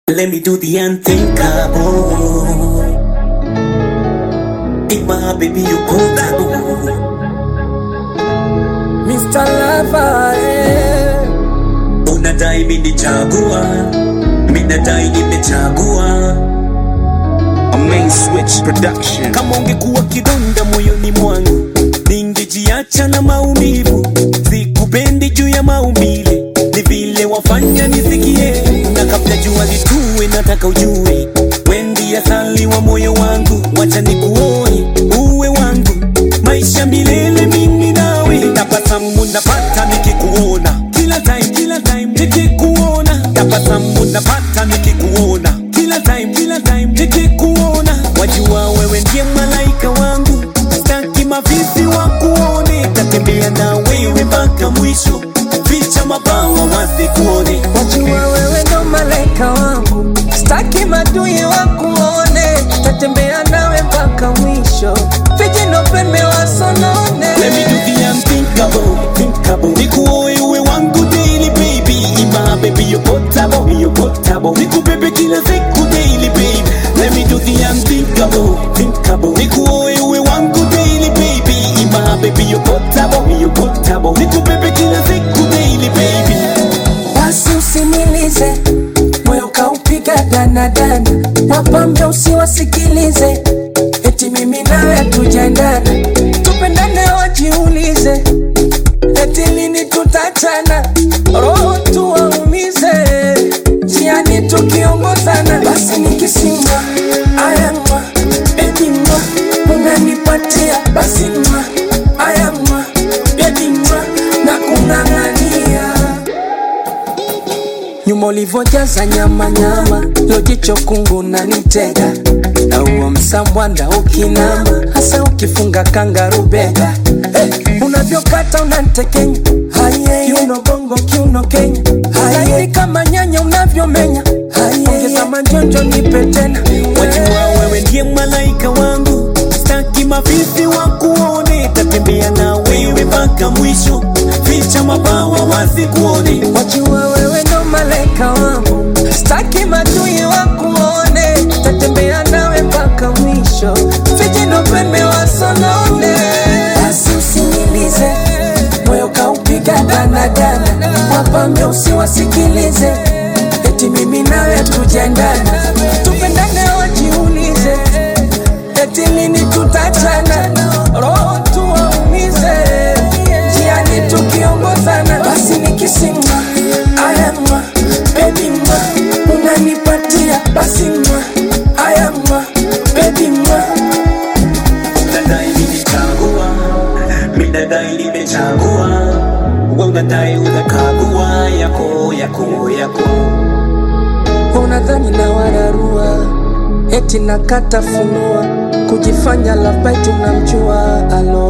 Let me do the unthinkable. If my baby you portable. Mr. Lover, eh. Unadai mimi nichagua, mimi nadai nimechagua. A main switch production. Kama ungekuwa kidonda moyoni mwangu, ningejiacha na maumivu. Sikupendi juu ya maumbile, ni vile wafanya nisikie. Na kabla jua litue, nataka ujue, wendi asali wa moyo wangu, wacha nikuoe uwe wangu, maisha milele mimi nawe. Tabasamu napata nikikuona, kila time, kila time nikikuona. Tabasamu napata nikikuona, kila time, kila time nikikuona. Wajua wewe ndiye malaika wangu, staki mavizi wa kuone, tatembea na wewe mpaka mwisho, ficha mabawa wasikuone. Wajua wewe ndo malaika wangu, staki madui wakuone, tatembea nawe mpaka mwisho, vijino pembe wasonone. Let me do the unthinkable, thinkable. Nikuoe uwe wangu daily baby, ima baby you portable, you portable. Nikubebe kila siku daily baby. Let me do the unthinkable, thinkable. Nikuoe uwe wangu daily baby, ima baby you portable, you portable. Nikubebe kila siku daily baby. Basi usimilize moyo kaupiga danadana, wapambe usiwasikilize, eti mimi nawe hatujaendana, tupendane wajiulize, eti lini tutachana, roho tuwaumize, njiani tukiongozana, basi nikisimwa ayamwa bedimwa, unanipatia basi mwa ayamwa bedimwa na kung'ang'ania nyuma ulivyojaza nyama nyama, lojicho kungu na nitega na huo msambwanda ukinama, hasa ukifunga kangarubega hey, unavyokata unantekenya Haye, kiuno bongo kiuno Kenya Haye, kama nyanya unavyomenya Haye, ongeza manjonjo nipe tena Wajua wewe ndiye malaika wangu, staki mavizi wa kuone, tatembea na wewe mpaka mwisho, ficha mabawa wasikuone. Wajua wewe ndo malaika wangu, staki madui wakuone, tatembea nawe mpaka mwisho, vijino pembe wasonone. Basi usinilize, moyo kaupiga danadana, wapambe usiwasikilize, eti mimi nawe tujaendana, tupendane wajiulize, eti lini tutachana, roho tuwaumize, njiani tukiongozana, basi nikisimwa ayamwa baby mwa unanipatia basi mwa ayamwa baby mwa Unadai nimechagua, mimi nadai nimechagua, wewe unadai unakagua yako yako yako. unadhani na wararua eti nakata funua kujifanya labai tunamjua alo